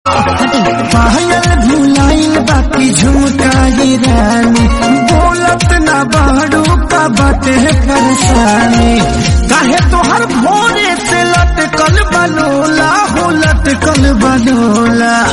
पायल भुलाइल बाकी झुमकाई रानी बोलत ना बाड़ू का बाटे परेशानी काहे तोहर भोरे से लटकल बनोला हो लटकल बनोला